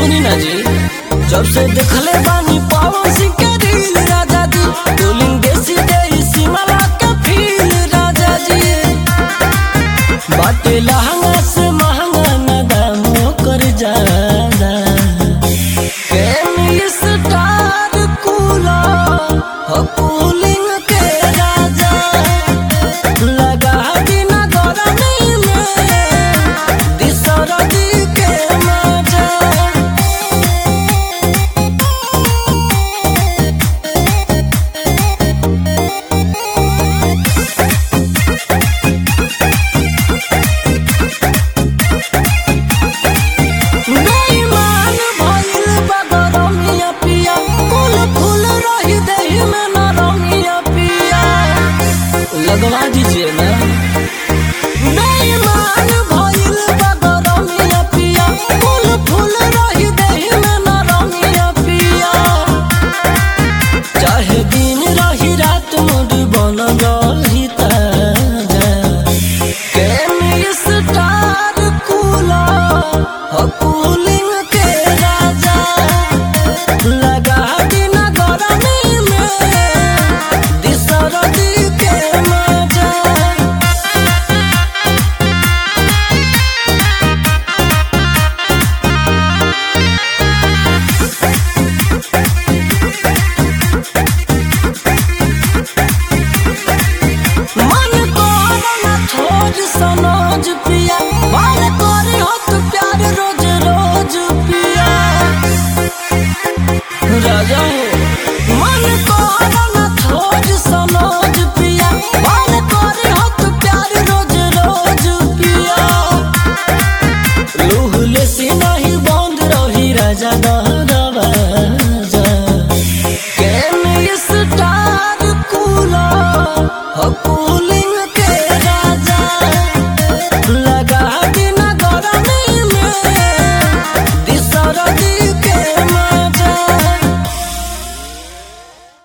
सुनी ना जी जब से देखले बानी पावन सिंह के रील राजा जी बोलिंग देसी देसी मला के फील राजा जी बाटे लहंगा से महंगा न दाम कर ज्यादा केमी स्टार कूला हो कूलिंग के राजा लगा बिना गरमी में दिसरदी के मजा बेईमान भइल बा गरमिया पिया फूल फूल रही देहि में नरमिया पिया लगवा दीजिए ना बेईमान भइल बा गरमिया पिया फूल फूल रही देहि में नरमिया पिया चाहे दिन रही रात मूड बन रही ताजा केमी स्टार कूला हो कूलिंग के राजा लगा बिना गरमी में दिसरदी के मजा मन करना छोड़ सनोज पिया मन करे हो तो प्यार रोज रोज पिया राजा हो मन करना छोड़ सनोज पिया मन करे हो तो प्यार रोज रोज पिया लूहले से नहीं बंद रही राजा दरवाजा केमी स्टार कूला हो कूल